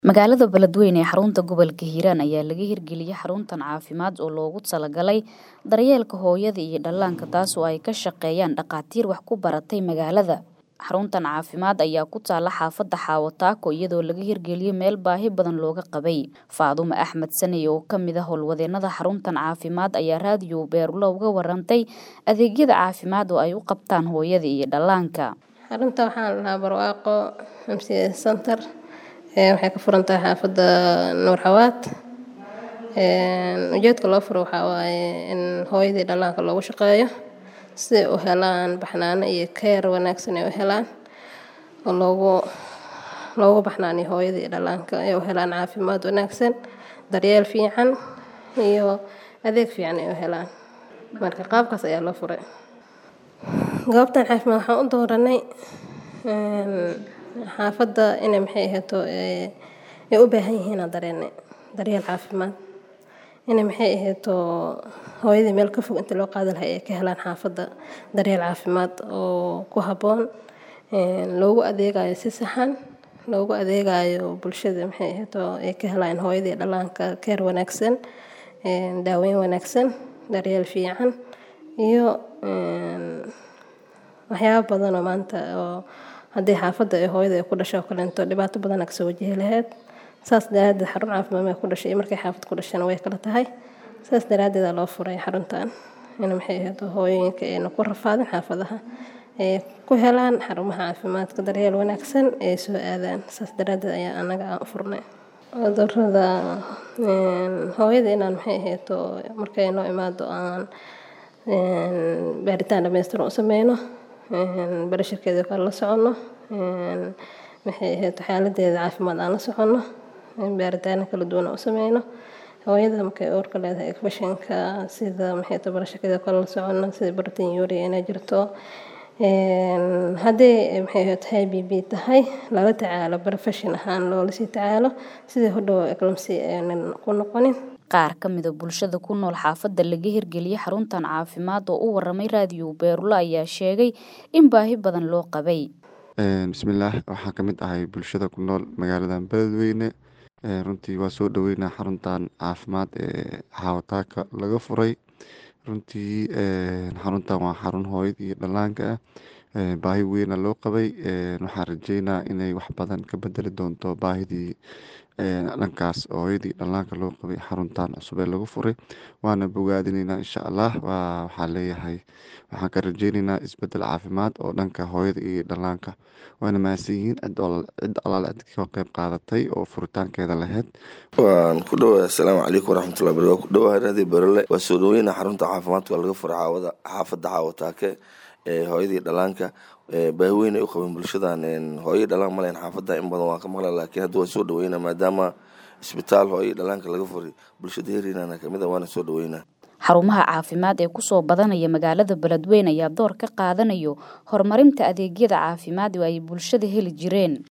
Magaalada Beledweyne ee xarunta gobolka Hiiraan ayaa laga hirgeliyay xaruntan caafimaad oo loogu talagalay daryeelka hooyada iyo dhallaanka taas oo ay ka shaqeeyaan dhakhaatiir wax ku baratay magaalada. Xaruntan caafimaad ayaa ku taala xaafadda Xaawo Taako iyadoo laga hirgeliyay meel baahi badan looga qabay. Faadumo Axmed Saney oo ka mid ah howlwadeennada xaruntan caafimaad ayaa raadiyo Beerlo uga warantay adeegyada caafimaad oo ay u qabtaan hooyada iyo dhallaanka. Xarunta waxaa la dhahaa Barwaaqo MCA Center waxay ka furan tahay xaafadda Nuur Xawaad ujeedka loo furo waxaa waaye in hooyadii dhallaanka loogu shaqeeyo si ay u helaan baxnaano iyo care wanaagsan ay u helaan oo loogu loogu baxnaaniyo hooyadii dhallaanka ay u helaan caafimaad wanaagsan daryeel fiican iyo adeeg fiican ay u helaan marka qaabkaas ayaa loo furay goobtan caafimaad waxaan u dooranay xaafadda inay maxay ahayto ay u baahan yihiin aan dareennay daryeel caafimaad inay maxay ahayto hooyadii meel ka fog inta loo qaadi lahaa ay ka helaan xaafadda daryeel caafimaad oo ku habboon loogu adeegayo si saxan loogu adeegayo bulshada maxay ahayto ay ka helaan hooyadii dhallaanka care wanaagsan daaweyn wanaagsan daryeel fiican iyo waxyaabo badan oo maanta oo haddii xaafadda ay hooyada ay ku dhasho oo kaleeto dhibaato badan kasoo wajihi lahayd saas daraaddeed xarun caafimaad may ku dhashay iyo markay xaafad ku dhashana way kala tahay saas daraaddeed aa loo furay xaruntan in maxay ahayd hooyooyinka ayna ku rafaadin xaafadaha ay ku helaan xarumaha caafimaadka daryeel wanaagsan ay soo aadaan saas daraaddeed ayaa anaga aan u furnay cudurrada hooyada inaan maxay ahayto markay noo imaado aan baaritaan dhammaystiran u sameyno barashirkeeda kale la soconno maxay ahayd xaaladeeda caafimaad aan la soconno baaritaano kala duwan u sameyno hooyada markay uurka leedahay ekfashinka sida maxay tahay barashirkeeda kale la soconno sida borotiin yuuriya inay jirto haddii maxay ahayd high b b tahay lala tacaalo profession ahaan loola sii tacaalo sidii hodhow eclampsy aanan ku noqonin qaar ka mida bulshada ku nool xaafadda laga hirgeliyay xaruntan caafimaad oo u waramay raadiyo beerlo ayaa sheegay in baahi badan loo qabay bismillaah waxaan ka mid ahay bulshada ku nool magaaladan beledweyne runtii waa soo dhaweynaa xaruntan caafimaad ee xaawataaka laga furay runtii xaruntan waa xarun hooyada iyo dhallaanka ah baahi weyna loo qabay waxaan rajeynaa inay wax badan ka bedeli doonto baahidii dhankaas hooyadii dhallaanka loo qabay xaruntan cusub ee lagu furay waana bogaadineynaa insha allah waxaan leeyahay waxaan ka rajeyneynaa isbedel caafimaad oo dhanka hooyada iyo dhallaanka waana mahadsan yihiin cid alaale cid ka qeyb qaadatay oo furitaankeeda lahayd waan ku dhawahay asalaamu calaykum waraxmatullahi barakatu waa ku dhawahay raadi berole waa soo dhaweyna xarunta caafimaadka laga furay xaawada xaafadda xaawataake ee hooyadii dhallaanka baahi weyn ay u qabeen bulshadan hooyo dhalaan malen xaafadda in badan waan ka maqla laakiin hadda waa soo dhaweyna maadaama isbitaal hooyo dhallaanka laga furay bulshada heriinana kamid a waana soo dhaweynaa xarumaha caafimaad ee kusoo badanaya magaalada beledweyne ayaa door ka qaadanayo horumarinta adeegyada caafimaad oo ay bulshada heli jireen